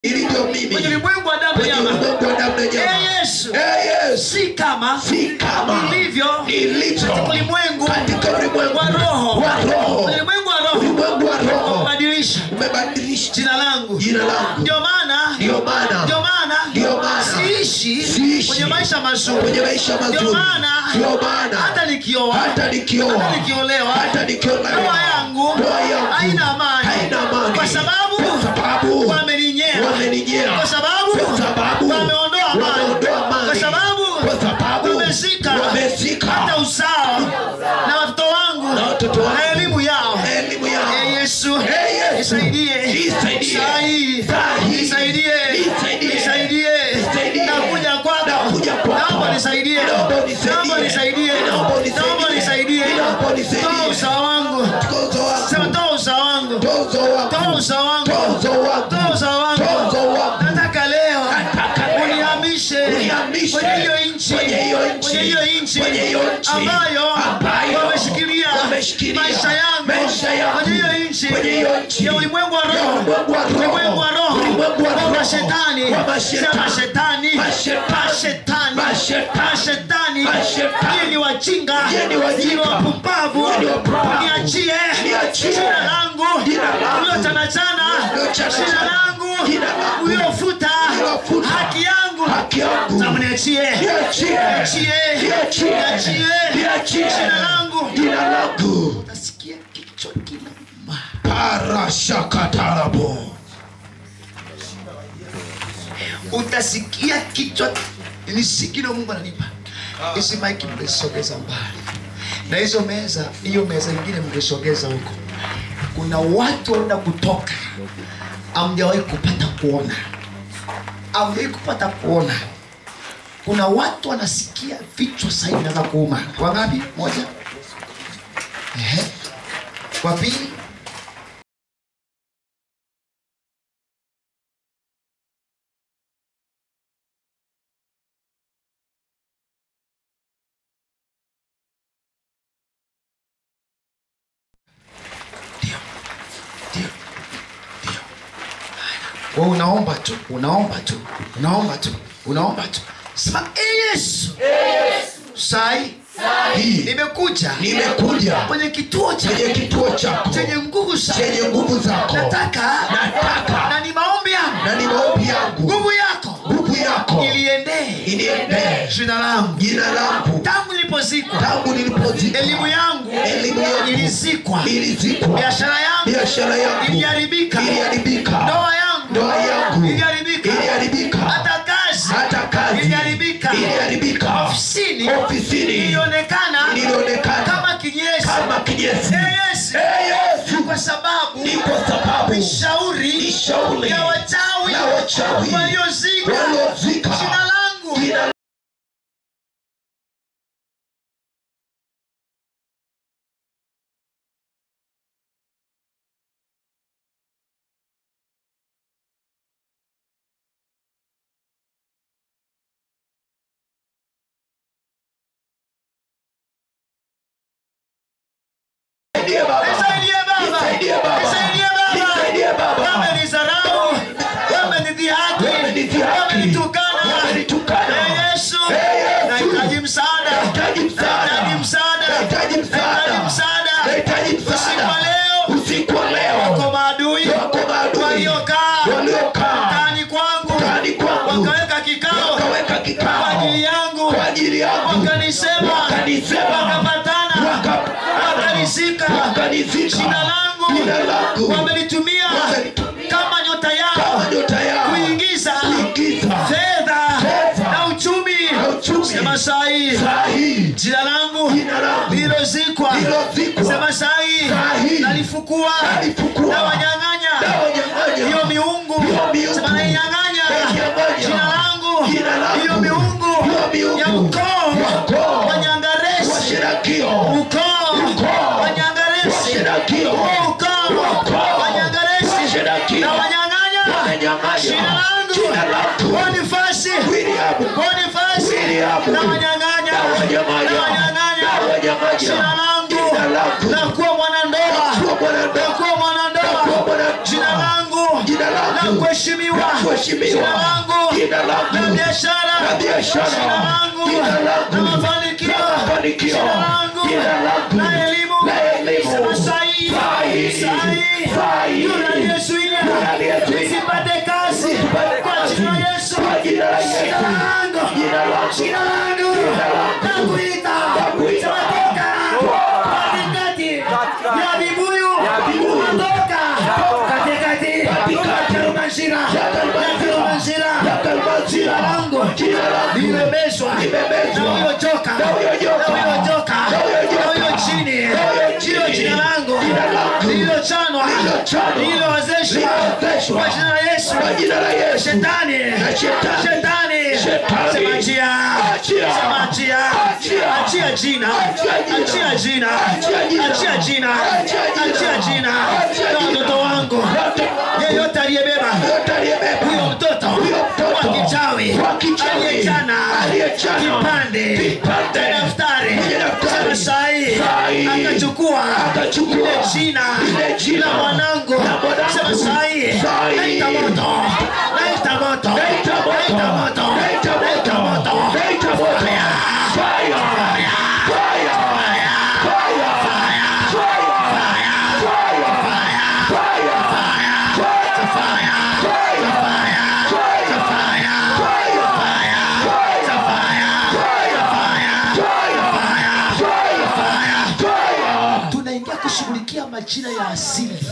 ili ndio kwenye mimi ulimwengu wa damu kwenye nyama ulimwengu wa damu na Ee nyama yesu Eh, Yesu si kama si kama ilivyo ilivyo katika ulimwengu katika ulimwengu wa roho wa roho ulimwengu wa roho ulimwengu wa roho kubadilisha umebadilisha jina langu jina langu ndio maana ndio maana ndio maana Ndio maana. siishi Siishi. kwenye maisha mazuri kwenye maisha ndio mazuri maana ndio maana hata nikioa hata nikioa hata nikiolewa hata nikiolewa ndoa yangu ndoa yangu haina amani haina amani kwa sababu kwa sababu wameninyea wameninyea kwa sababu kwa sababu wameondoa amani wameondoa amani kwa sababu kwa sababu wamezika wamezika hata uzao na watoto wangu na watoto wangu na elimu yao elimu yao Ee Yesu Ee Yesu. nisaidie Nisaidie. saa hii Saa hii. nisaidie Nisaidie. nisaidie Nisaidie. nakuja kwako Nakuja kwako. naomba nisaidie Naomba unisaidie. naomba nisaidie Naomba unisaidie. naomba nisaidie Naomba unisaidie. toa usawa wangu tozo sema wangu toa usawa wangu tozo wangu toa usawa wangu tozo wangu toa usawa wangu tozo wangu nataka leo Nataka leo. unihamishe Unihamishe. kwenye hiyo nchi Kwenye hiyo nchi. kwenye hiyo nchi Kwenye hiyo nchi. ambayo Ambayo wameshikilia wameshikilia maisha yangu maisha yangu. kwenye hiyo nchi Kwenye hiyo nchi. ya ulimwengu wa Ya roho ulimwengu wa roho. ulimwengu wa roho Ulimwengu wa wa roho. mashetani Wa mashetani. sema shetani Mashetani. mashetani Mashetani. mashetani Mashetani. Nyie ni wajinga Nyie ni wajinga. Nyie ni wapumbavu Nyie ni wapumbavu. niachie Niachie. jina langu Jina langu. uliotanachana Uliotanachana. jina langu Jina langu. uliofuta Uliofuta. haki yangu haki yangu Sema niachie niachie niachie niachie niachie niachie jina langu jina langu utasikia kichwa kinauma parashakatarabo utasikia kichwa ni sikino mungu ananipa hizi maiki mngesogeza mbali na hizo meza hiyo meza ingine mngesogeza huko kuna watu wanaenda kutoka amjawahi kupata kuona amjawahi kupata kuona kuna watu wanasikia vichwa sahii vinaweza kuuma wangapi moja Ehe. wa pili ndio ndio ndio wewe unaomba tu unaomba tu unaomba tu unaomba tu sema "Ee yesu sai hii nimekuja nimekuja kwenye kituo cha kwenye kituo chako chenye nguvu sana chenye nguvu zako nataka Nataka. na ni maombi yangu na ni maombi yangu nguvu yako nguvu yako iliendee iniendee jina langu jina langu tangu nilipozikwa tangu nilipozikwa elimu yangu Elimu yangu. ilizikwa ilizikwa biashara yangu biashara yangu iliharibika iliharibika ndoa yangu ndoa yangu iliharibika iliharibika hata kazi hata kazi iliharibika iliharibika ofisini ofisini ilionekana ilionekana kama kinyesi kama kinyesi Ee Yesu. Ee Yesu kwa sababu ni kwa sababu shauri shauri ya wachawi ya wachawi waliozika waliozika jina langu jina Nisaidie Baba. Nisaidie Baba. Nisaidie Baba. Nisaidie Baba. Nisaidie Baba. Wamenidharau, wamenidhihaki, Wamenidhihaki. wamenitukana. Wamenitukana. Ee Yesu, Ee Yesu. nahitaji msaada. Nahitaji msaada. Nahitaji msaada. Nahitaji msaada. Nahitaji msaada. Nahitaji Usiku wa msaada. leo, Usiku wa leo wako maadui wako maadui waliokaa waliokaa ndani kwangu ndani kwangu wakaweka kikao wakaweka kwa kikao ajili yangu kwa ajili yangu wakanisema Wakanisema. wakapatana Wakapatana. wakanizika wakanizika jina langu jina langu wamelitumia Wamelitumia. kama nyota yao kama nyota yao kuingiza kuingiza fedha Fedha. na uchumi na uchumi. sema sahii saa hii jina langu Jina langu. lilozikwa Lililozikwa. sema sahii Saa hii. nalifukua Nalifukua. na wanyang'anya na wanyang'anya hiyo miungu Hiyo miungu. sema nainyang'anya Nainyang'anya. jina langu Jina langu. hiyo miungu Hiyo miungu. ya ukoo Ya ukoo. wanyangaresi washirakio ukoo Ukoo. wanyangaresi washirakio ukoo Ukoo. wanyangaresi Washirakio. na wanyang'anya Wanyang'anya. jina langu Jina langu. bonifasi William. bonifasi William. na wanyang'anya Na wanyang'anya. na wanyang'anya Na wanyang'anya. jina langu Jina langu. na kuwa mwanandoa kuwa mwanandoa. na kuwa mwanandoa Na kuwa mwanandoa. jina langu Jina langu. na kuheshimiwa la kuheshimiwa. jina langu Jina langu. la biashara La biashara. jina langu Jina langu. la mafanikio La mafanikio. jina langu Jina langu. la elimu La elimu. Sema sahi Sahi. sahi Sahi. yule aliyezuia Yule aliyezuia. nisipate kazi Nisipate kwa kazi. jina la Yesu Kwa jina la Yesu. jina langu Jina langu. jina langu Jina langu. nakuita Nakuita. Tunatoka katikati ya vibuyu vibuyu. Tunatoka katikati Katikati. ya Karumanzira Ya Karumanzira. ya Karumanzira Ya Karumanzira. jina langu Jina langu. limebezwa Limebezwa. na huyo joka Na huyo joka. na huyo joka Na huyo joka. na huyo chini Na huyo chini. hilo jina langu Jina langu. lililochanwa Lililochanwa. lililowezeshwa Lililowezeshwa. kwa jina la Yesu Kwa jina la Yesu. shetani Na shetani. shetani Shetani. sema achia Achia. sema achia Achia. achia jina Achia jina. achia jina Achia jina. achia jina Achia jina. achia jina Achia na jina. watoto wangu yeyote aliyebeba Yote aliyebeba. huyo mtoto Huyo mtoto. wa kichawi Wa kichawi. aliyechana Aliyechana. kipande Kipande. cha daftari Kwenye daftari. sema sahi Sahi. akachukua Akachukua. ile jina Ile jina. la mwanangu La mwanangu. sema sahi Sahi. naita moto naita moto Naita moto. naita moto Naita moto. naita moto Naita moto. Fire. Fire. Fire. tunaingia kushughulikia majina ya asili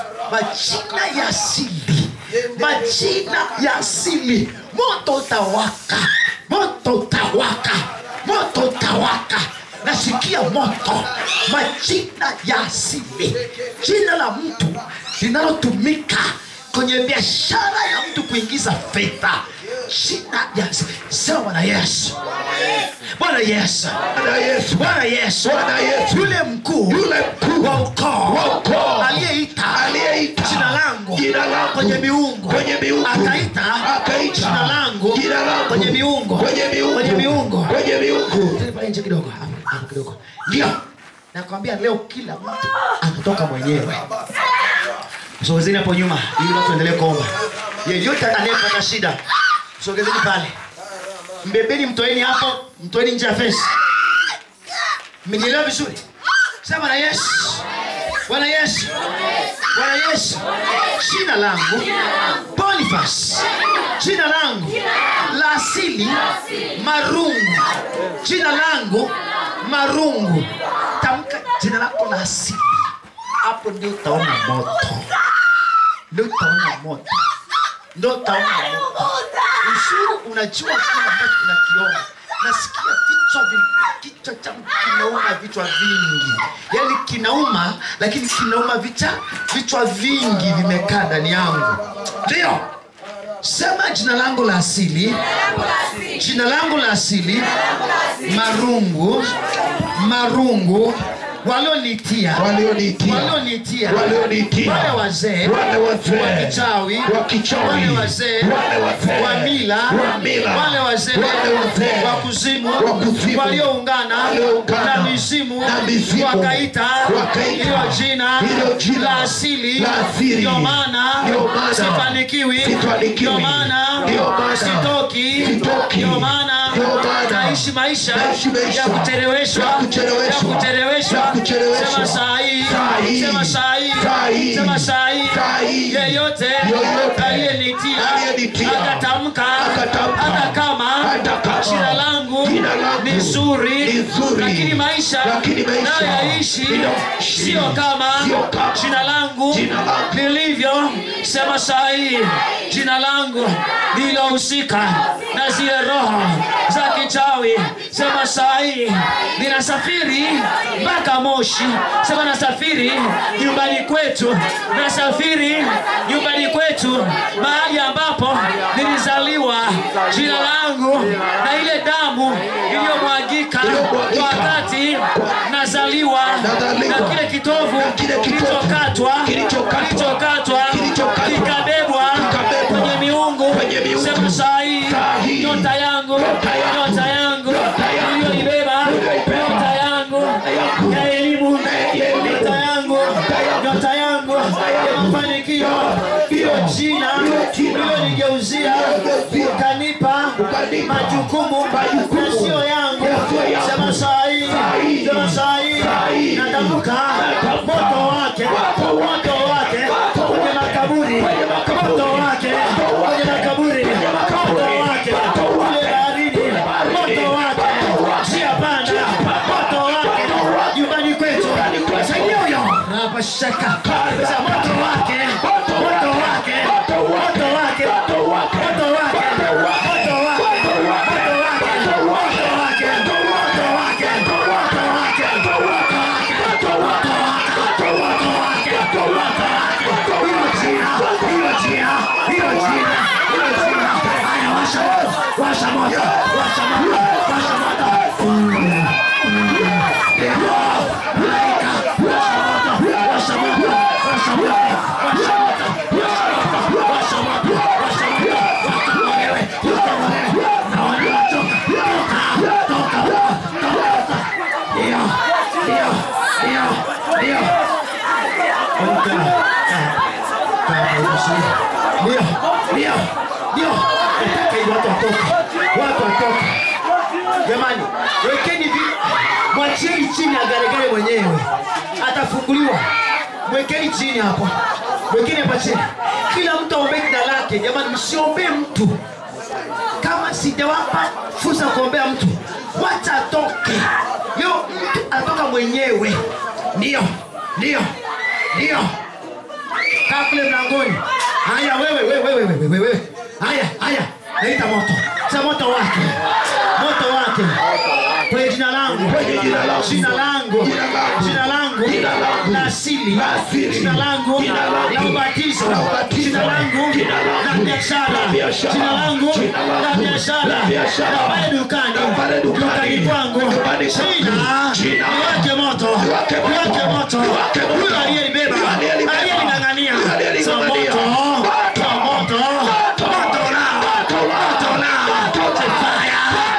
majina ya asili majina ya asili moto utawaka moto utawaka moto utawaka nasikia moto majina ya asili jina la mtu linalotumika kwenye biashara ya mtu kuingiza fedha jina ya asili sema bwana yesu bwana yesu Bwana Yesu. bwana yesu Bwana Yesu. yule mkuu Yule mkuu wa ukoo wa ukoo aliyeita aliyeita jina langu jina langu kwenye miungu kwenye miungu akaita akaita jina langu jina langu kwenye miungu kwenye miungu kwenye miungu kwenye miungu Tena pale nje kidogo hapo hapo kidogo ndio nakwambia leo kila mtu anatoka mwenyewe sogezeni hapo nyuma ili watu endelee kuomba yeyote anayepata shida sogezeni pale mbebeni mtoeni hapo mtoeni nje ya fesi mmenielewa vizuri sema bwana yesu bwana yesu bwana yesu jina langu bonifas jina langu la asili marungu jina langu marungu tamka jina lako la asili hapo ndio utaona moto ndio utaona moto ndio utaona moto uzuri unajua kile ambacho unakiona nasikia vichwa vi- kichwa changu kinauma vichwa vingi yaani kinauma lakini kinauma vicha vichwa vingi vimekaa ndani yangu ndio sema jina langu la asili jina langu la asili marungu marungu walionitia Walionitia. walionitia Walionitia. wale wazee Wale wazee. wa kichawi Wa kichawi. wale wazee Wale wazee. wa mila Wa mila. wale wazee Wale wazee. wa kuzimu Wa kuzimu. walioungana Walioungana. na mizimu Na mizimu. wakaita Wakaita. hilo jina Hilo jina. la asili La asili. ndio maana Ndio maana. sifanikiwi Sifanikiwi. ndio maana Ndio maana. sitoki Sitoki. ndio maana Ndio maana. naishi maisha Naishi maisha. ya kucheleweshwa Ya kucheleweshwa. ya kucheleweshwa Ya kucheleweshwa. sema saa hii Saa hii. sema saa hii Saa hii. sema saa hii Saa hii. yeyote Yoyote. aliyenitia Aliyenitia. akatamka Akatamka. hata kama Hata kama. jina langu Jina langu ni zuri ni zuri. lakini maisha Lakini maisha nayoishi ninayoishi. sio kama Sio kama. jina langu Jina langu. lilivyo sema saa hii jina langu lilohusika na zile roho za kichawi sema saa hii ninasafiri mpaka moshi sema nasafiri nyumbani kwetu nasafiri nyumbani kwetu mahali ambapo nilizaliwa jina langu na ile damu iliyomwagika Iliyomwagika. wakati nazaliwa Nazaliwa. na kile kitovu Na kile kitovu kilichokatwa kilichokatwa. kilichokatwa Kilichokatwa. kikabebwa Kikabebwa. kwenye miungu Kwenye miungu. sema saa hii Saa hii. nyota yangu Nyota yangu. nyota yangu Nyota yangu. iliyoibeba Iliyoibeba. nyota yangu yangu. ya elimu Ya elimu. nyota yangu yangu. nyota yangu ya mafanikio hiyo jina ukanigeuzia Ukanigeuzia. ukanipa Ukanipa. majukumu Majukumu. yasiyo yangu Yasiyo yangu. sema saa hii Saa hii. sema saa hii Saa hii. natamka Natamka. moto wake Moto wake. moto wake Moto kwenye wake. makaburi Kwenye makaburi. moto wake Moto wake. kwenye makaburi Kwenye makaburi. moto wake Moto kule wake. baharini Kule baharini. moto wake Moto wake. njia panda Njia panda. moto wake Moto wake. nyumbani kwetu Nyumbani kwetu. saidia huyo hapa shaka sasa moto wake Moto moto wake. wake Moto wake. moto wake Moto wake. moto wake Moto wake. moto wake Moto wake. moto wake Moto wake. moto wake moto wake moto wake hilo jina hilo jina hilo jina hilo jina haya washa moto washa moto washa moto washa moto watu watoka jamani wekeni vi mwachieni chini agaregare mwenyewe atafunguliwa mwekeni chini hapa mwekeni hapa chini kila mtu aombee jina lake jamani msiombee mtu kama sijawapa fursa ya kuombea mtu wacha atoke leo mtu atoka mwenyewe ndio ndio ndio kaa kule mlangoni haya wewe wewe wewe wewe wewe wewe haya haya naita moto sa moto wake moto wake kwenye jina langu Kwenye jina langu. jina langu Jina langu. jina langu Jina langu. la asili La asili. jina langu Jina langu. la ubatizo La ubatizo. jina langu Jina langu. la biashara La biashara. jina langu Jina langu. la biashara La biashara. la pale dukani La pale dukani. dukani kwangu Dukani kwangu. jina Jina. niweke moto Niweke moto. niweke moto Niweke moto. huyo aliyelibeba Huyo aliyelibeba. aliyening'ang'ania Huyo aliyeling'ang'ania. Sa moto Moto. moto moto nao Moto. moto nao Moto. fire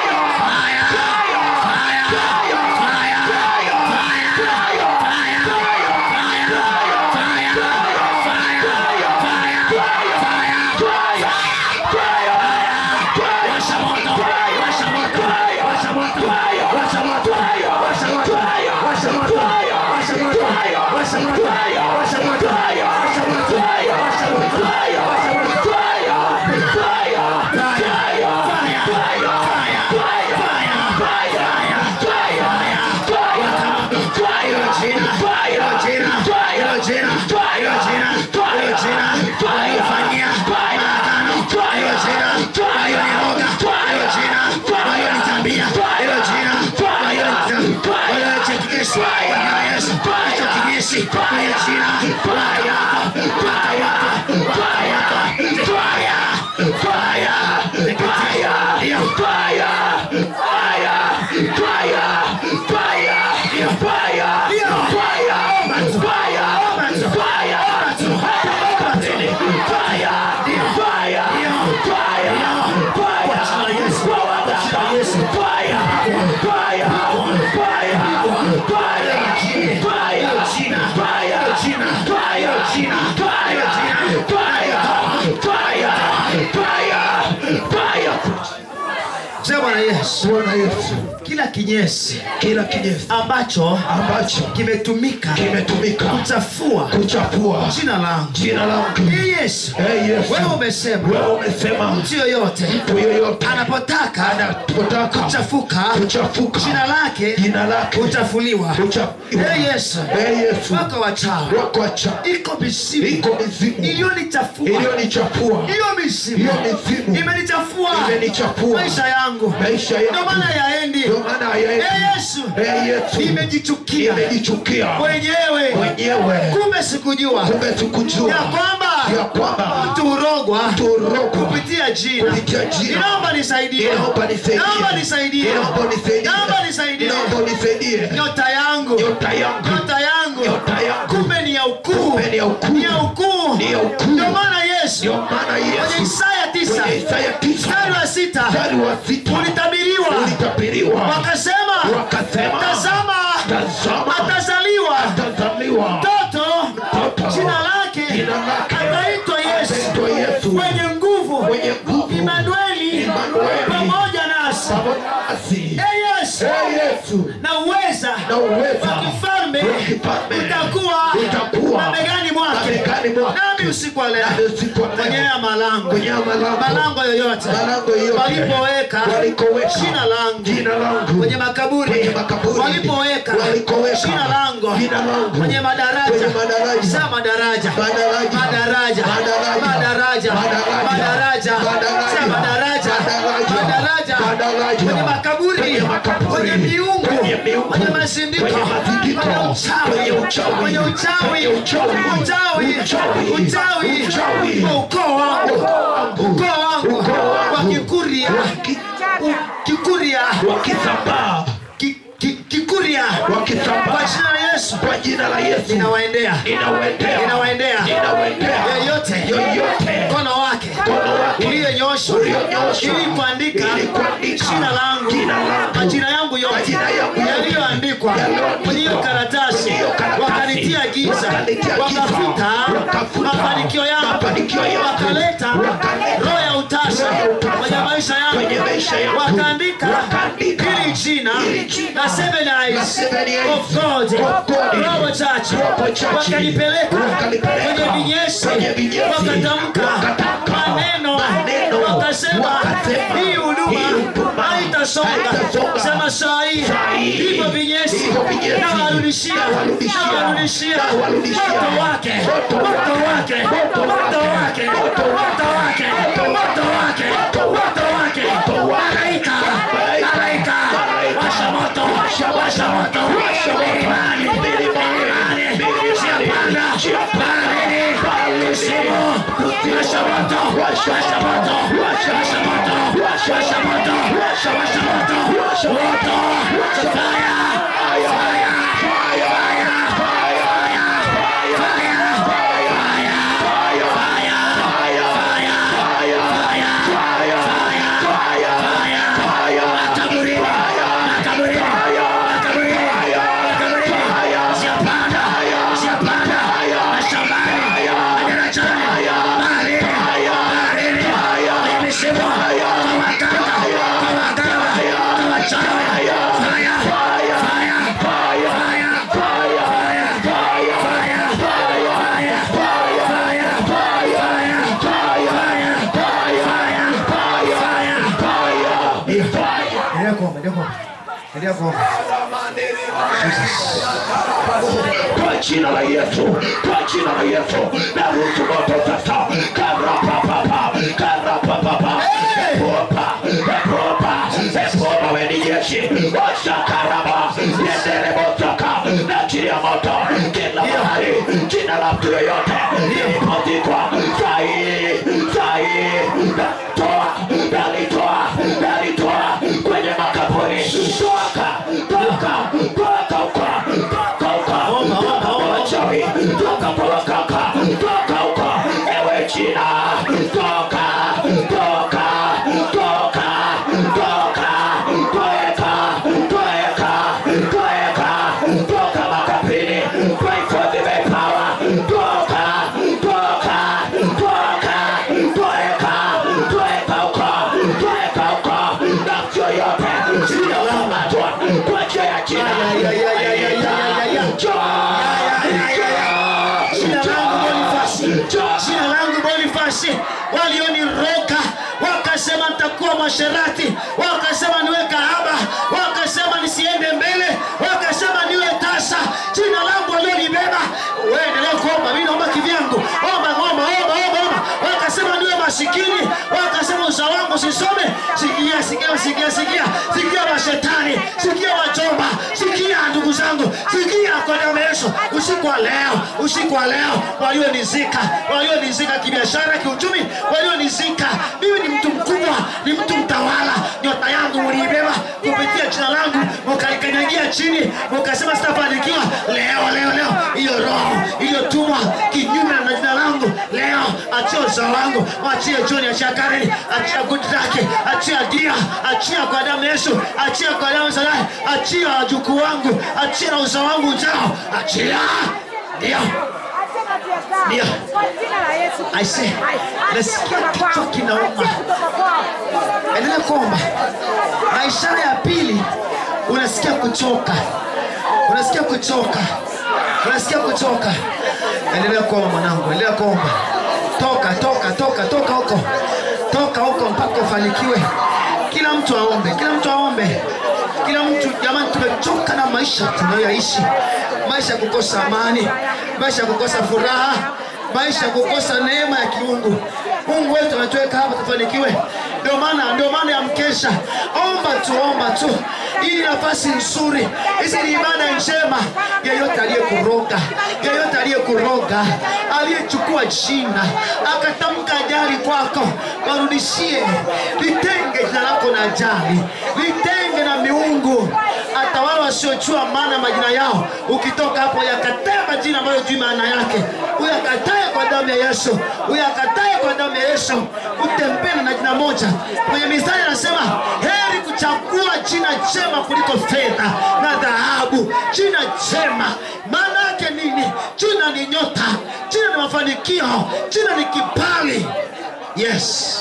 Sema Bwana Yesu, Bwana Yesu, kila kinyesi kila kinyesi ambacho ambacho kimetumika kimetumika kuchafua kuchafua jina langu jina langu, Ee Yesu, Ee Yesu, wewe umesema wewe umesema mtu yoyote mtu yoyote anapotaka anapotaka kuchafuka kuchafuka jina lake jina lake utafuliwa. kuchafuliwa. Ee Yesu, Ee Yesu, wako wachawi, wako wacha iko mizimu iko mizimu iliyonichafua, iliyonichafua, hiyo mizimu hiyo mizimu imenichafua imenichafua maisha yangu, maisha ndio yangu, maana yaendi. ndio maana hayaendi. Ee Yesu, Ee Yesu, imejichukia imejichukia mwenyewe, mwenyewe, kumbe sikujua kumbe sikujua ya kwamba ya kwamba mtu hurogwa turogwa kupitia jina. Kupitia jina. Ninaomba nisaidie, Naomba nisaidie. naomba nisaidie, Naomba nisaidie. naomba nisaidie. Naomba nisaidie. Nyota yangu, Nyota yangu. nyota yangu, Nyota yangu. kumbe ni ya ukuu, Kumbe ni ya ukuu. ni ya ukuu. Ni ya ukuu. Ndio maana Yesu Ndio maana kwenye Yesu Isaya tisa kwenye Isaya tisa mstari wa sita mstari wa sita ulitabiriwa, ulitabiriwa wakasema, wakasema tazama, tazama atazaliwa atazaliwa mtoto, Mtoto. jina lake Jina lake. ataitwa Yesu, Ataitwa Yesu. mwenye nguvu, Mwenye Imanueli Imanueli. pamoja nasi. pamoja nasi. Ee Yesu, Ee Yesu, na uweza na uweza wa kifalme wa kifalme utakuwa utakuwa mabegani mwake. mabegani mwake. Nami usiku wa leo Nami usiku wa leo. kwenye haya malango Kwenye haya malango. malango yoyote Malango yoyote. walipoweka Walikoweka. jina langu Jina langu. kwenye makaburi Kwenye makaburi. walipoweka Walikoweka. jina langu Jina langu. kwenye madaraja Kwenye madaraja. Sema madaraja Madaraja. madaraja Madaraja. madaraja Madaraja. madaraja Madaraja. Sema madaraja Madaraja. madaraja Madaraja. kwenye makaburi Kwenye makaburi. kwenye miungu Kwenye miungu. kwenye mazindiko Kwenye mazindiko. kwenye uchawi Kwenye uchawi. kwenye uchawi Kwenye uchawi. uchawi Uchawi. uchawi Uchawi. kwa ukoo wangu ukoo wangu Ukoo wangu. wa Kikuria Waki- U- Kikuria wakisambaa Ki- ki- Kikuria wakisambaa kwa jina la Yesu kwa jina la Yesu ninawaendea ninawaendea Ninawaendea. ninawaendea yeyote yoyote mkono wake Mkono wake. ulionyoshwa Ulionyoshwa. ili kuandika Ili kuandika. jina langu Jina langu. majina yangu yote Majina yangu yote. yaliyoandikwa Yaliyoandikwa. kwenye hiyo karatasi Kwenye hiyo karatasi. wakanitia giza Wakanitia giza. wakafuta Wakafuta. mafanikio yangu Mafanikio yangu. wakaleta Wakaleta. roho ya utasa Roho ya utasa. kwenye maisha yangu Kwenye maisha yangu. wakaandika Wakaandika. hili jina Hili jina. la seven eyes La seven eyes of God of God. Roho chache Roho chache. wakanipeleka Wakanipeleka. kwenye vinyesi Kwenye vinyesi. wakatamka Wakatamka. maneno Maneno. wakasema Wakasema. hii Hii huduma huduma haitasonga haitasonga. sema saa hii Saa hii. hivyo vinyesi Hivyo vinyesi. nawarudishia Nawarudishia. nawarudishia Nawarudishia. moto wake Moto moto wake. wake Moto moto wake. wake Moto moto wake moto wake moto wake malaika malaika washa moto washa moto milimani milimani siapanda baharini kuzimu washa moto washa moto washa moto washa moto washa moto moto fire fire Endelea kuomba, endelea kuomba. Endelea kuomba. kwa jina la Yesu, kwa jina la Yesu, naruhusu moto sasa, karapapapa, karapapapa, epopa, epopa, epopa, weni jeshi, washa karaba, yendele motoka, na chini ya moto, kila mahali, jina la mtu yoyote, ilipozikwa, sahi, sahi, natoa, nalitoa, nalitoa, kwenye makaburi, toka, toka, toka huko, toka huko, toka kwa wachawi, toka kwa wakaka, toka huko, ewe jina, toka, toka, toka, toka, toeka, toeka, toeka, toka makaburini, pray for the very power, toka, toka, toka, toeka, toeka huko, toeka huko, nafsi yoyote, iliyokamatwa kwa njia ya jina, Ya, ya, ya, ya, ya, ya, ya, ya. Jina langu Bonifasi, jina langu Bonifasi, walioniroga wakasema nitakuwa mwasherati, wakasema niwe kahaba, wakasema nisiende mbele, wakasema niwe tasa. Jina langu walionibeba, wewe endelea kuomba, mimi naomba kivyangu, omba, omba, omba, omba, omba. Wakasema niwe masikini, wakasema uzao wangu sisome. Sikia, sikia, sikia, sikia, sikia mashetani, sikia wachomba, sikia ndugu zangu, sikia kwa damu ya Yesu. Usiku wa leo, usiku wa leo, walionizika, walionizika kibiashara, kiuchumi, walionizika. Mimi ni mtu mkubwa, ni mtu mtawala. Nyota yangu mliibeba kupitia jina langu, mukaikanyagia chini, mukasema sitafanikiwa. Leo, leo, leo, hiyo roho iliyotumwa kinyume na jina langu, leo achia uzao wangu, achia John, achia Karen, achia Goodluck, achia Dia, achia kwa damu ya Yesu, achia kwa damu ya Salai, achia wajukuu wangu, achia na uzao wangu ujao, achia ndio Ndio. I say, nasikia kichwa kinauma. Endelea kuomba. Na ishara ya pili, unasikia kuchoka, unasikia kuchoka, unasikia kuchoka. Endelea kuomba mwanangu, endelea kuomba. Toka, toka, toka, toka huko, toka huko mpaka ufanikiwe. Kila mtu aombe, kila mtu aombe, kila mtu. Jamani, tumechoka na maisha tunayoyaishi, maisha ya kukosa amani, maisha ya kukosa furaha, maisha ya kukosa neema ya kiungu. Mungu wetu anatuweka hapa tufanikiwe. Ndio maana ndio maana ya mkesha, omba tu, omba tu. Hii ni nafasi nzuri, hizi ni ibada njema. Yeyote aliyekuroga, yeyote aliyekuroga, aliyechukua jina akatamka ajali kwako, warudishie. Litenge jina lako na ajali, litenge na miungu hata wale wasiojua maana majina yao, ukitoka hapo yakatae majina ambayo jui maana yake, uyakatae kwa damu ya Yesu, uyakatae kwa damu ya Yesu, utembee na jina moja. Kwenye Mithali anasema heri kuchagua jina jema kuliko fedha na dhahabu. Jina jema maana yake nini? Jina ni nyota, jina ni mafanikio, jina ni kibali. Yes,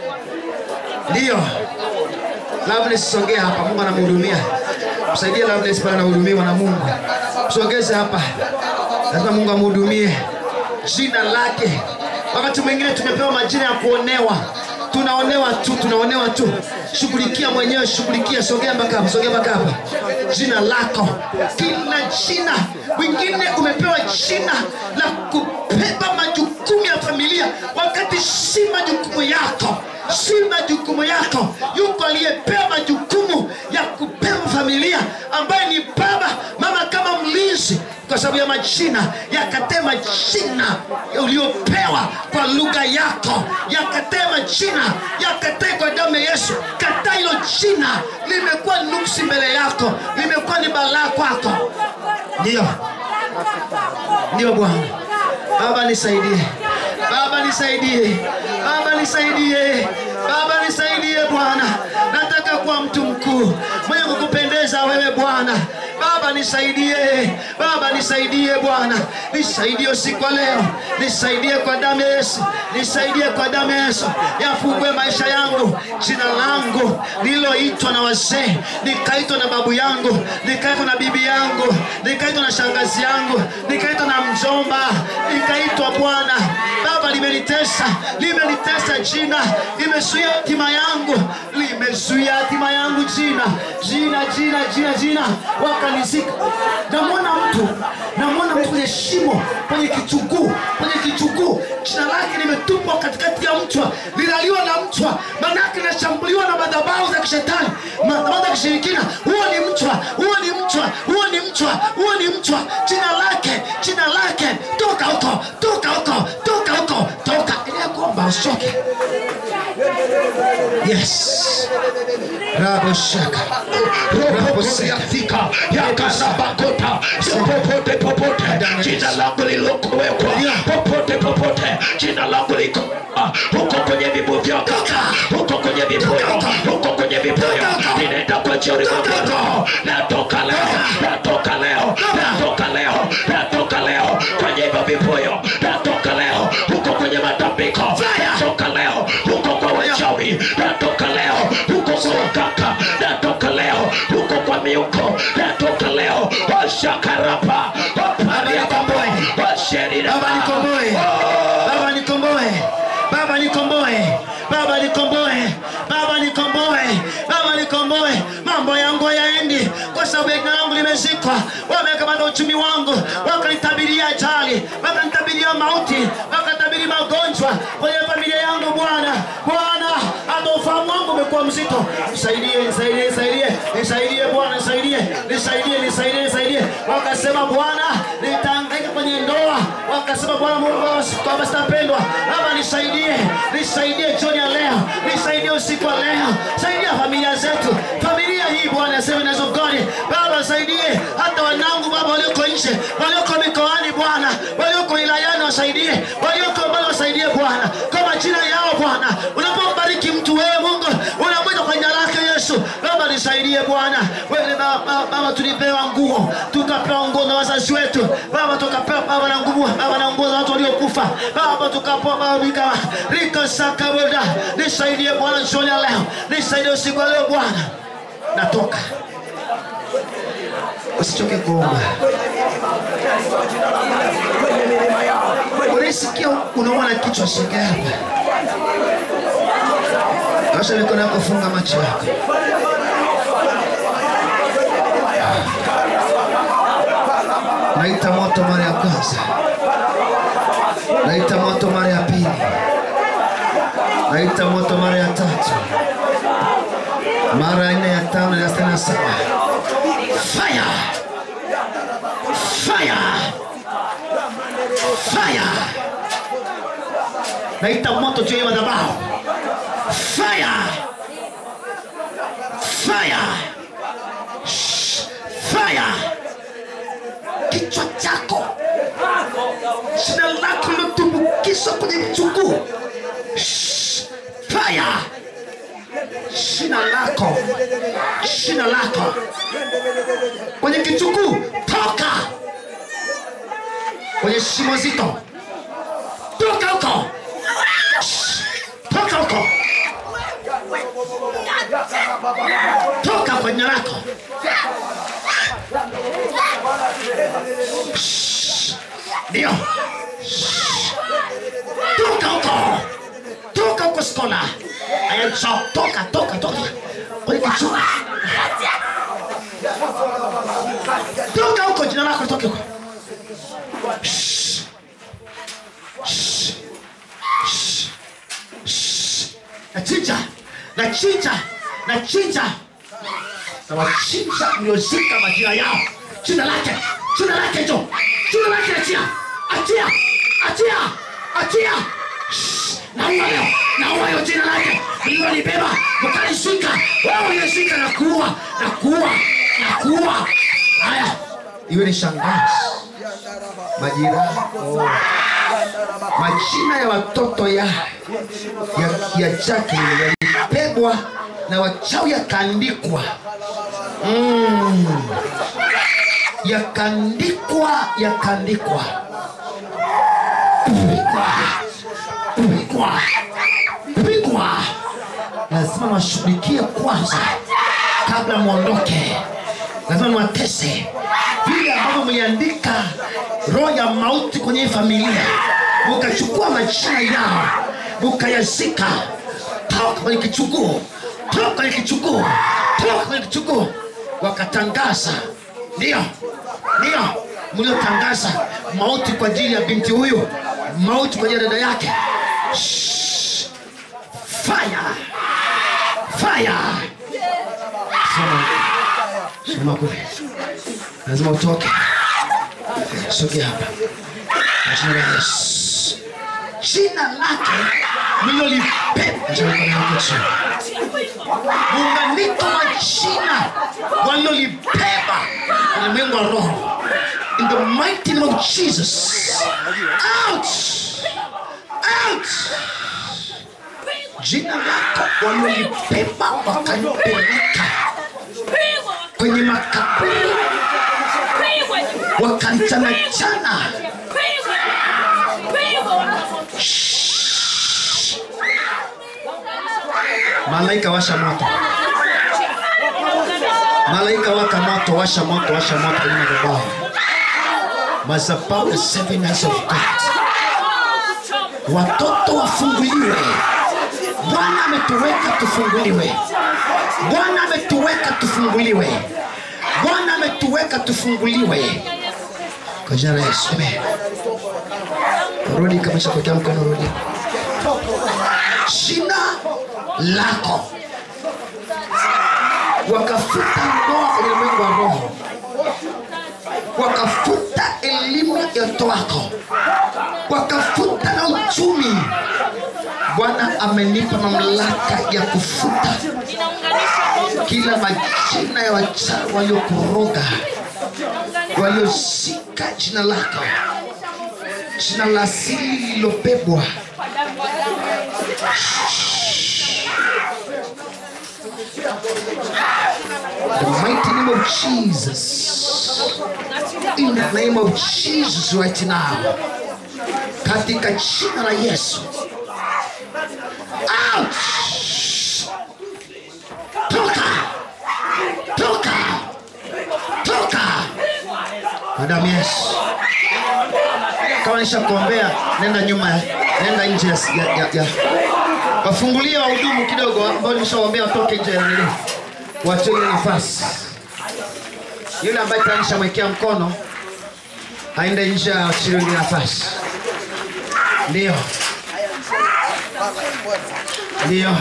ndiyo. Loveless, sogea hapa, Mungu anamhudumia. Msaidie Loveless pale, anahudumiwa na Mungu. Msogeze hapa, lazima Mungu amhudumie. Jina lake. Wakati mwingine tumepewa majina ya kuonewa, tunaonewa tu, tunaonewa tu. Shughulikia mwenyewe, shughulikia. Sogea mpaka hapa, sogea mpaka hapa. Jina lako, kila jina. Wengine umepewa jina la kubeba majukumu ya familia, wakati si majukumu yako si majukumu yako. Yuko aliyepewa majukumu ya kubeba familia, ambaye ni baba mama, kama mlinzi, kwa sababu ya majina. Yakatee majina uliopewa kwa lugha yako, yakatee majina, yakatee kwa damu ya Yesu. Kataa hilo jina, limekuwa nuksi mbele yako, limekuwa ni balaa kwako. Ndio, ndio Bwana. Baba nisaidie, Baba nisaidie, Baba nisaidie, Baba nisaidie Bwana. Nataka kuwa mtu mkuu mwenye kukupendeza wewe Bwana. Baba nisaidie, Baba nisaidie Bwana, nisaidie usiku wa leo, nisaidie kwa damu ya Yesu, nisaidie kwa damu ya Yesu, yafungue maisha yangu, jina langu lililoitwa na wazee, nikaitwa na babu yangu, nikaitwa na bibi yangu, nikaitwa na shangazi yangu, nikaitwa na mjomba, nikaitwa Bwana. Baba limenitesa, limenitesa jina, limezuia hatima yangu, limezuia hatima yangu jina, jina, jina, jina, jina, wakanizika. Namwona mtu, namwona mtu kwenye shimo, kwenye kichuguu, kwenye kichuguu, jina lake limetupwa katikati ya mchwa, linaliwa na mchwa, manake linashambuliwa na madhabahu za kishetani, madhabahu za kishirikina. Huo ni mchwa, huo ni mchwa, huo ni mchwa, huo ni mchwa. Jina lake, jina lake, toka huko, toka huko, toka huko, toka. Endelea kuomba, usichoke. Yes. Rabo shaka. Rabo shaka. yafika yakarabakota popote popote jina langu lilokowekwa popote popote jina langu liko ah, huko kwenye vibu vyako huko kwenye vibuyo huko kwenye vibuyo ninaenda kwa jioni mwako natoka leo natoka leo natoka leo natoka leo kwenye hivyo vibuyo natoka leo huko kwenye matambiko natoka leo huko kwa wachawi natoka leo huko kwa wakaka natoka leo huko kwa miuko natoka leo washakarapa wapariakamboe washeriraba Baba nikomboe, Baba nikomboe, Baba nikomboe, Baba nikomboe, Baba nikomboe, Baba nikomboe. Mambo yangu hayaendi kwa sababu ya jina langu limezikwa. Wamekamata uchumi wangu, wakanitabiria ajali, wakanitabiria mauti, wakatabiri magonjwa kwenye familia yangu. Bwana, Bwana, hata ufahamu wangu umekuwa mzito. Nisaidie, nisaidie, nisaidie, nisaidie Bwana, nisaidie, nisaidie, nisaidie, nisaidie. Wakasema Bwana, nitahangaika kwenye ndoa. Wakasema Bwana Mungu kwamba sitapendwa. Baba nisaidie, nisaidie jioni ya leo, nisaidie usiku wa leo, saidia familia zetu, familia hii Bwana, Seven Years of God. Baba saidie hata wanangu Baba walioko nje, walioko mikoani Bwana, walioko wilayani wasaidie, walioko mbali wasaidie Bwana, kwa majina yao Bwana. Unapombariki mtu wewe Mungu unamwita kwa jina lake Yesu. Baba nisaidie Bwana. Wewe Baba, Baba, tulipewa nguo, tukapewa nguo na wazazi wetu Baba, tukapewa Baba na nguo Baba na nguo za watu waliokufa Baba, tukapewa Baba rika rika saka Bwana, nisaidie Bwana jioni ya leo, nisaidie usiku wa leo Bwana, natoka usichoke kuomba. Unasikia unauma na kichwa, shika hapa. Osha mikono yako, funga macho yako. Naita moto mara ya kwanza, naita moto mara ya pili, naita moto mara ya tatu, mara ya nne, ya tano, ya sita na saba. Fire! Fire! Fire! Naita moto juu ya madhabahu. Fire! Fire! Shh! Fire! Kichwa chako shina lako lilotumbukizwa kwenye mchungu. Shh! Fire! Shina lako, shina lako kwenye kichuguu, toka kwenye shimo zito, toka huko, Shh! toka huko, toka kwenye lako, Shh! ndio, Shh! toka huko, toka huko, skola ayacho, toka, toka, toka kwenye kichuguu, toka huko, jina lako litoke huko. Shh. Shh. Shh. Shh. Nachinja, nachinja, nachinja, nawachinja mliozika majina yao, jina lake, jina lake hicho, jina lake, achia, achia, achia, achia. Shh. Naua leo, naua hiyo jina lake mlilolibeba mkalishika, wewe uliyeshika na kuua, na kuua, na kuua. Haya, iwe ni shangazi majirani oh. majina ya watoto ya ya, ya Jacqueline yalipegwa na wachawi yakaandikwa mm. yakaandikwa yakaandikwa pigwa pigwa pigwa lazima washughulikie kwanza kabla mwondoke lazima niwatese vile ambavyo mliandika roho ya mauti kwenye hii familia mukachukua majina yao mukayazika toka kwenye kichuguu toka kwenye kichuguu toka kwenye kichuguu wakatangaza ndio ndio mliotangaza mauti kwa ajili ya binti huyu mauti kwa ajili ya dada yake Shh. fire fire Simama. Simama kule lazima utoke sogea hapa Kwa jina la Yesu jina lake lilolibeba muunganiko wa jina walilolibeba ulimwengu wa roho in the mighty name of Jesus out out jina lako walilolibeba wakalipeleka kwenye makaburi wakanchanachana malaika washa moto malaika waka moto washa moto washa moto kwenye madhabahu madhabahu ya seven eyes of God watoto wafunguliwe bwana ametuweka tufunguliwe bwana ametuweka tufunguliwe bwana ametuweka tufunguliwe kwa jina la yesu amen rudi kama shapokea mkono rudi jina lako wakafuta ndoa kwenye ulimwengu wa roho wakafuta elimu ya watoto wako wakafuta na uchumi bwana amenipa mamlaka ya kufuta kila majina ya wachawi waliokuroga waliosika jina lako jina la asili lililobebwa the mighty name of Jesus. In the name of Jesus right now. Katika jina la Yesu. Out! Toka! Toka! Toka! Madam Yesu. Kama nishakuombea, nenda nyuma, ya- nenda nje ya, ya, ya, ya. Wafungulie wahudumu kidogo ambao nimeshawaambia watoke nje ya nini. Waachie ile nafasi. Yule ambaye tayari nishamwekea mkono aende nje aachie ile nafasi. Ndio. Ndio.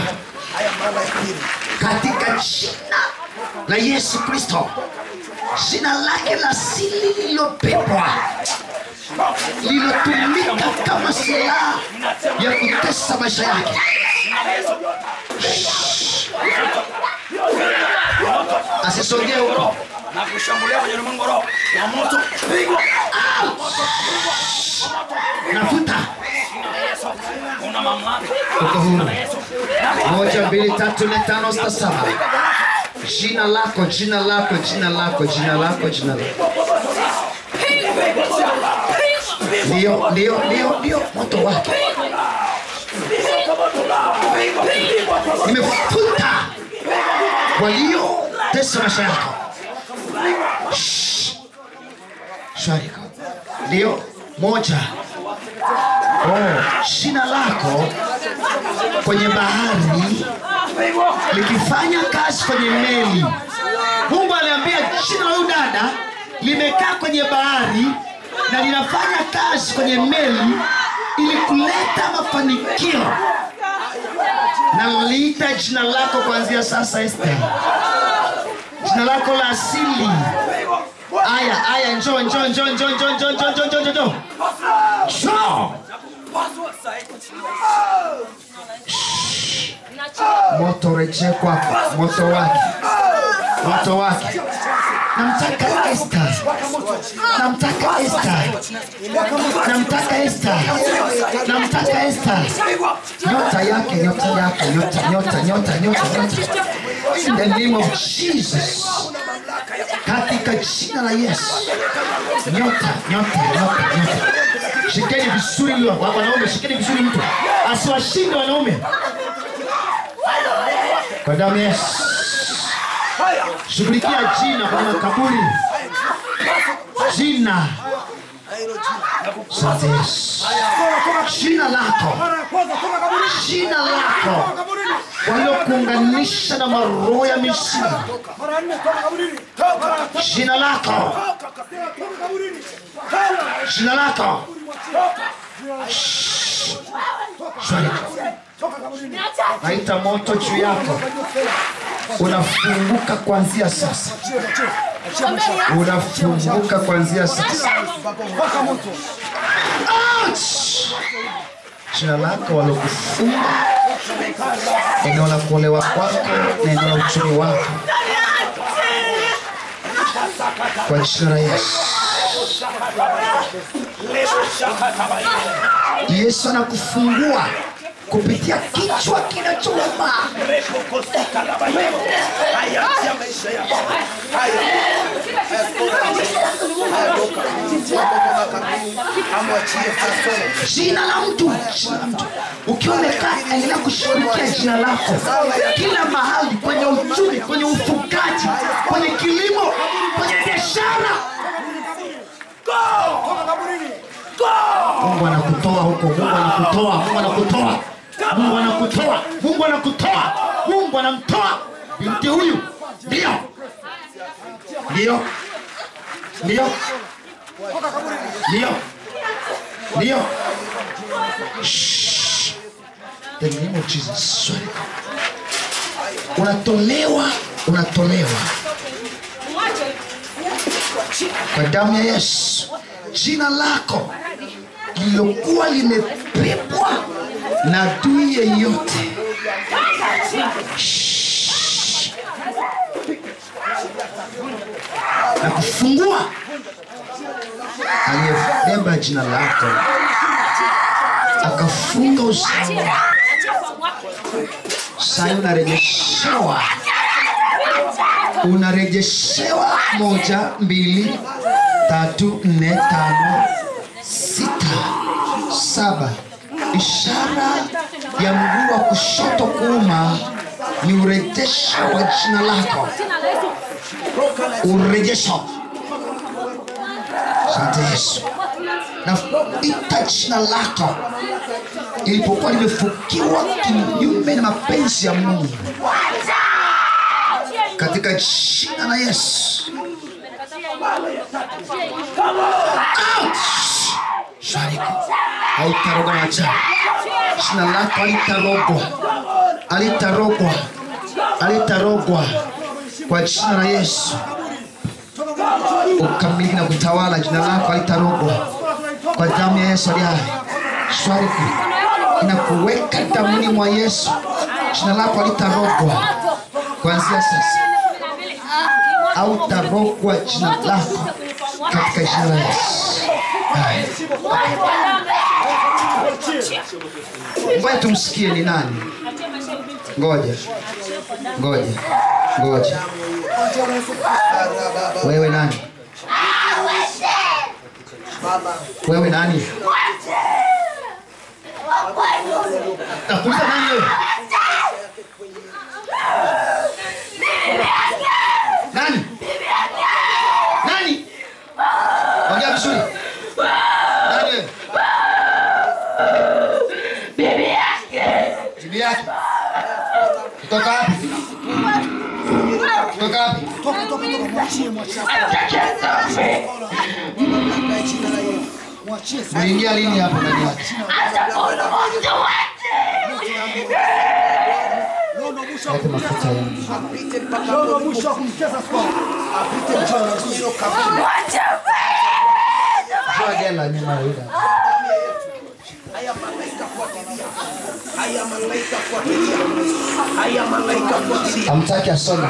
Katika jina la Yesu Kristo, jina lake la asili lililopepwa lililotumika kama silaha ya kutesa maisha yake. Asisogee huko. na kushambulia kwenye ulimwengu wa roho wa moto pigwa Nafuta una mamlaka uko huru. Moja, mbili, tatu, nne, tano, sita, saba. Jina lako, jina lako, jina lako, jina lako, jina lako. Ndio, ndio, ndio, ndio, moto wake. Nimefuta waliotesa maisha yako. Shh. Shwari. Ndio, moja. Oh, jina lako kwenye bahari likifanya kazi kwenye meli. Mungu aliambia jina la huyu dada limekaa kwenye bahari na linafanya kazi kwenye meli ili kuleta mafanikio. Na liita jina lako kuanzia sasa, Esther, jina lako la asili. Aya, aya, njoo, njoo, njoo, njoo, njoo, njoo, njoo, njoo, njoo, njoo, njoo. Njoo. moto rejee kwako, moto wake, moto wake. Namtaka Esther, namtaka Esther, namtaka Esther, namtaka Esther. Nyota yake, nyota yake, nyota, nyota, nyota, nyota, nyota. In the name of Jesus, katika jina la Yesu, nyota, nyota, nyota, nyota. Shikeni vizuri hilo wa- wanaume, shikeni vizuri mtu asiwashinde wanaume kwa damu ya Yesu. Shughulikia jina kwenye makaburi, jina. Asante Yesu, jina lako, jina lako waliokuunganisha na maroho ya misiri, jina lako, jina lako. Shwari. Naita moto juu yako, unafunguka kuanzia sasa, unafunguka kuanzia sasa. Ouch! Jina lako walokufunga, eneo la kuolewa kwako na eneo la uchumi wako, kwa jina la Yesu. Yesu anakufungua kupitia kichwa kinachouma. hayatia maisha yako jina la mtu, jina la mtu. Ukiwa umekaa, endelea kushughulikia jina lako kila mahali, kwenye uchumi, kwenye ufugaji, kwenye kilimo, kwenye biashara. Mungu anakutoa huko, Mungu anakutoa, Mungu anakutoa, Mungu anakutoa, Mungu anakutoa, Mungu anamtoa binti huyu. Ndio, ndio, ndio, ndio, ndio. Shh. The name of Jesus. Sorry. Unatolewa, unatolewa kwa damu ya Yesu. Jina lako lililokuwa limepepwa na adui yeyote Shh. na kufungua aliyebeba jina lako akafunga usawa. Sasa unarejeshewa unarejeshewa moja mbili tatu nne tano sita saba ishara ya mguu wa kushoto kuuma ni urejesho wa jina lako urejesho asante yesu na ita jina lako ilipokuwa limefukiwa kinyume na mapenzi ya mungu katika jina la yesu Out! Shariki. hautarogwa na jana jina lako alitarogwa alitarogwa alitarogwa kwa jina la yesu ukamiliki na kutawala jina lako alitarogwa kwa damu ya yesu aliye hai shwariki inakuweka damuni mwa yesu jina lako alitarogwa kuanzia sasa au tarogwa jina lako katika jina la yesu Haya. ngoja tumsikie ni nani ngoja ngoja ngoja wewe nani wewe nani nakuuliza nani wewe nani nani ongea vizuri nani wewe bibi yake kutoka wapi kutoka wapi uliingia lini hapo ndani yake lete mafuta yangu Toa gela nyuma ya yule. hamtaki asome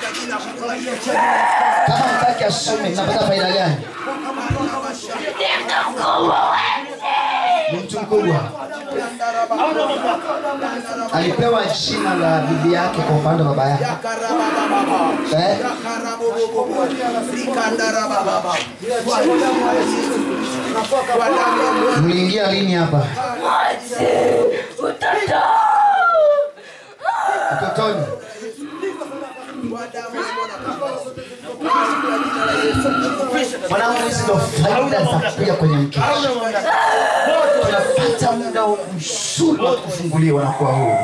kama hamtaki asome napata faida gani ni mtu mkubwa alipewa jina la bibi yake kwa upande wa baba yake eh? mliingia lini hapa utotoni mwanangu hizi ndo faida za kuja kwenye mkesha tunapata muda mzuri wa kufunguliwa na kuwa huru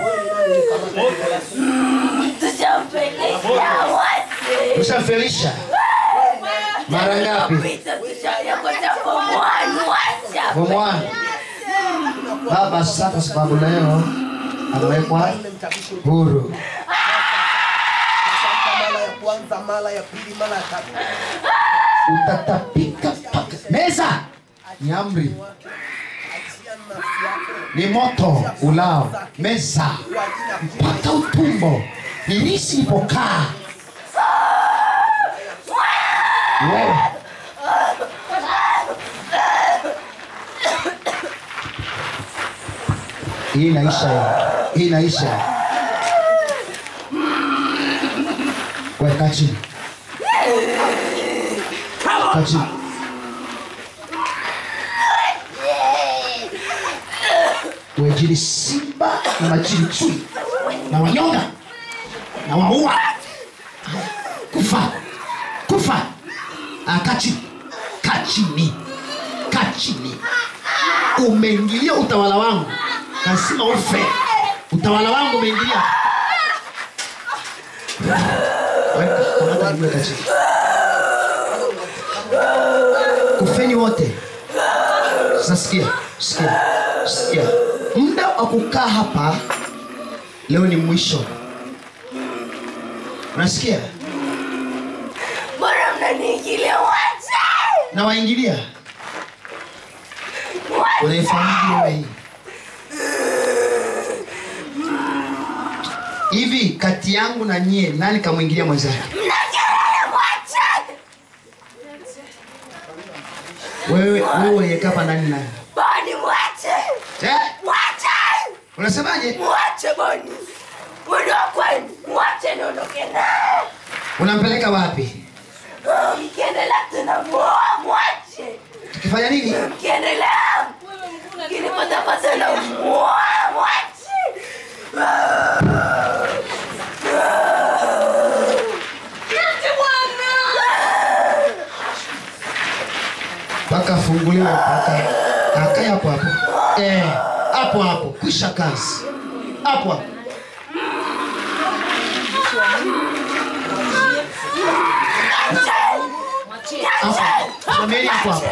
mshafelisha mara ngapi bomwani baba asante kwa sababu leo amewekwa huru mara ya kwanza mara ya pili mara ya tatu utatapika mpaka meza ni amri ni moto ulao meza mpaka utumbo nilisi ipokaa wewe hii inaisha hii inaisha weka chini Kaa chini wejili simba na majini chui na wanyonga na waua kufa kufa Ah, kaa chini kaa chini kaa chini umeingilia utawala wangu lazima ufe utawala wangu umeingilia Weka, kamata miguu, weka chini. kufeni wote sasa sikia sikia sikia muda wa kukaa hapa leo ni mwisho unasikia Mbona mnaniingilia wacha? na waingilia unaifahamu wewe hii hivi kati yangu na nyie nani kamwingilia mwenzake Mnakelele wacha! wewe wewe uliyekaa hapa ndani nani Boni mwache! eh? Wacha! unasemaje Mwache Boni! Mwendo wa kwenu! Mwache niondoke naye! unampeleka wapi Mkiendelea tunamuoa mwache. tukifanya nini Mkiendelea kinipatapata na muoa mwache. Niache bwana. mpaka afunguliwe mpaka akae hapo hapo eh, hapo hapo kwisha kazi hapo hapo Hapo. Simameni hapo hapo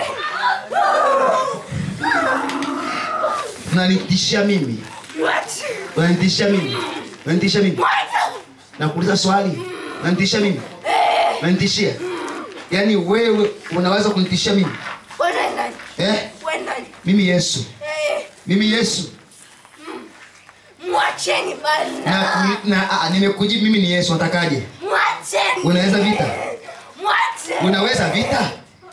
unanitishia mimi Mwache. unanitishia mimi unanitishia mimi Mwache. nakuuliza swali unanitishia mimi unanitishia yaani wewe unaweza kunitishia mimi Wewe nani? eh? Wewe nani? mimi yesu Eh, mimi yesu Mwacheni bana. na, ni- na a, nimekujibu mimi ni yesu natakaje Mwacheni. Unaweza vita? Mwache. unaweza vita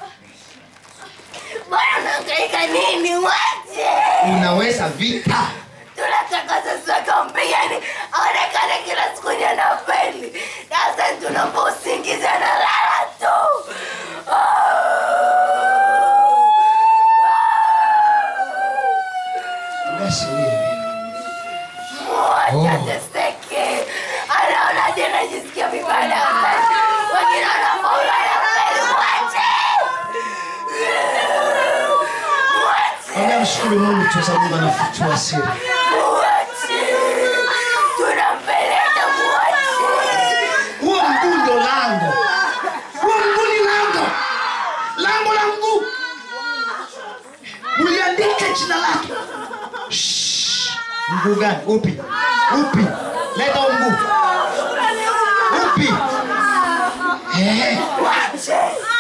Bwana unahangaika nini? Mwache. unaweza vita Tunataka sasa kampigani aonekane kila siku ni anafeli. Sasa tunampa usingizi analala tu. basi wewe Mwache Oh. ateseke. Anaona je anajisikia vibaya sana. Wengine wanafaulu anafeli. Mwache. Mwache. Ambia mshukuru mungu tu sababu mungu anafichua siri Mwache. Tunampeleka mwache. huo mguu ndo lango huo mguu ni lango lango la mguu muliandike jina lake Shh. mguu gani upi upi leta huo mguu upi Eh, Mwache.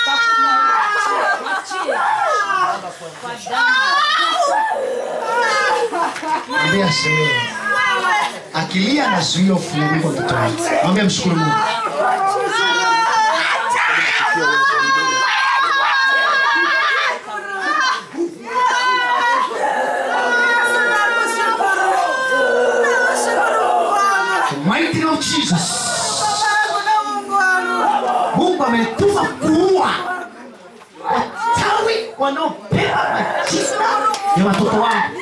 mwambie asielewe akilia anazuia ufunguko wa mtoto wake mwambie mshukuru mungu The mighty name of Jesus. Mungu ametuma kuua wachawi wanaopewa majina ya watoto wangu.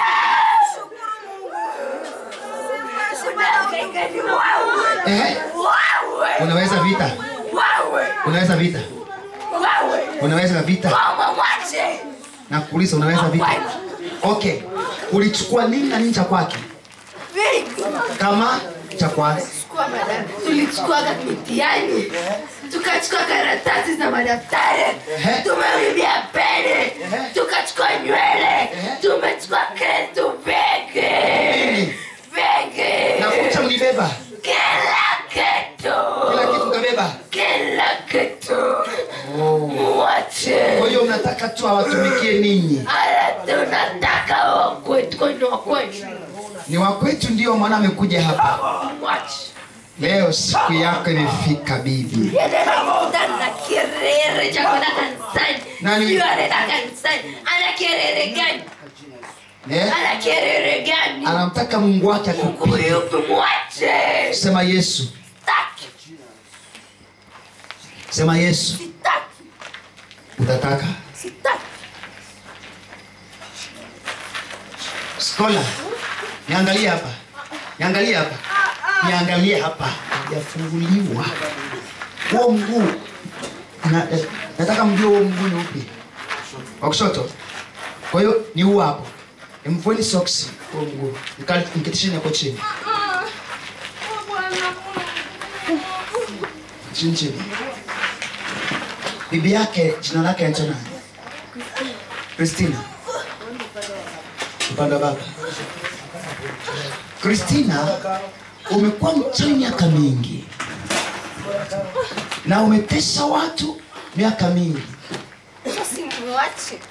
Unahangaika ni wawe. Eh, Wawe. unaweza vita, Wawe. unaweza vita, Wawe. unaweza vita. Mama mwache. Nakuuliza, unaweza vita? Okay, ulichukua nini na nini cha kwake Vingi. kama cha kwake? Chukua mada- tulichukuaga mitihani tukachukua karatasi za madaftari Ehe. tumewibia pene tukachukua nywele tumechukua kitu vingi Nini? vingi Na kucha mlibeba kila kitu kila kitu kabeba. kila kitu mwache Kwa hiyo mnataka tu awatumikie ninyi, ala tunataka wakwetu kwani wakwetu ni wa kwetu, ndio maana amekuja hapa mwache leo. Siku yako imefika bibi. Anakutana na kirere cha kwenda kanisani. Nani? Sijui anaenda kanisani. Ana kirere gani? Eh? Ana kirere gani? Anamtaka Mungu wake Mungu akupige. yupi mwache? Sema Yesu, Sitaki. sema Yesu, Sitaki. utataka Sitaki. Skola, niangalie hapa, niangalie hapa, niangalie hapa, hajafunguliwa huo mguu. Na, eh, nataka mjue huo mguu ni upi, wa kushoto. Kwa hiyo ni huu hapo. Mvueni soksi huo mguu, Mkali- mketisheni hapo chini chini chini. Bibi yake jina lake anaitwa nani? Christina. Upande wa baba. Christina, umekuwa mchawi miaka mingi na umetesa watu miaka mingi. Sasa simwache.